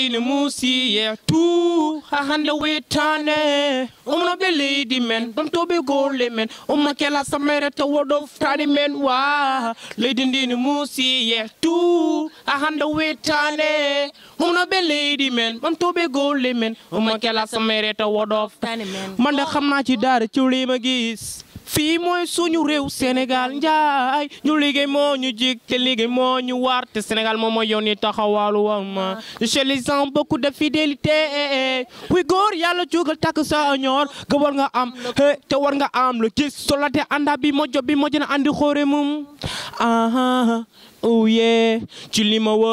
ndini musi yeah tu hahande wetane umno be lady men bam to be gole men umma kela samere to wodo tani men wa lady ndini musi yeah tu hahande wetane umno be lady men bam to be gole men umma kela samere to wodo tani men man de xam naa ci dara ci li ma gis fii mooy suñu réew Sénégal njaay ñu liggéey moo ñu jig te liggéey moo ñu war te Sénégal moom mooy yoon ni taxawaalu war ma chez les gens beaucoup de fidélité oui góor yàlla jógal takk sa ñoor ga war nga am he te war nga am lu gis solate anda bi mojo bi mojo na andi xoore mum aha oh yeah ci li ma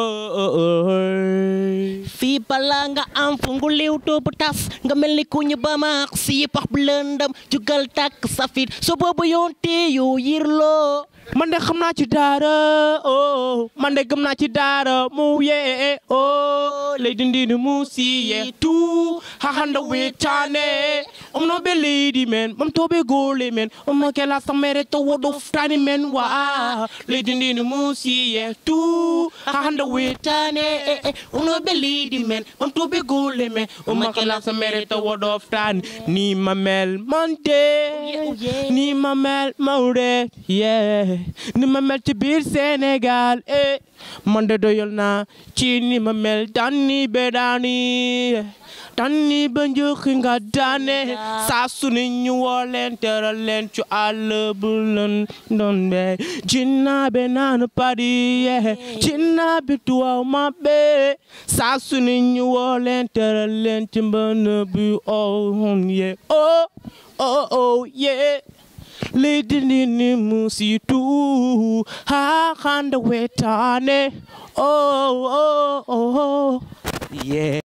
wër fii balaa nga am fu ngu liw bu tas nga mel ni ku ñu ba maax si pax bu lëndëm jugal tàkk safit so boobu yoon te yow yirloo man de xam naa ci daara oh man de gëm naa ci daara mu yee oh lady ndini mu si yee tu hahanda wetane um no be lady men bam to be gole men um no kela samere to wodo ftani men wa lady ndini mu si yee tu hahanda wetane um no be lady men bam to be gole men um no kela samere to wodo ftani ni ma mel mante oh yeah. ni ma mel mawre yeah ni ma mel ci biir Sénégal eh man de doyal naa ci ni ma mel tànni be daani tànni ba njëkk nga daane saa su ne ñu woo leen teral leen ci àll bu leen doon be jinnaɓe naan padi ye jinnaɓe tuwaw maɓɓe saa su ne ñu woo leen teral leen ci mbën bi oh ye oh oh oh yeah Lady Nini Musitu ha handa wetane oh oh oh oh yeah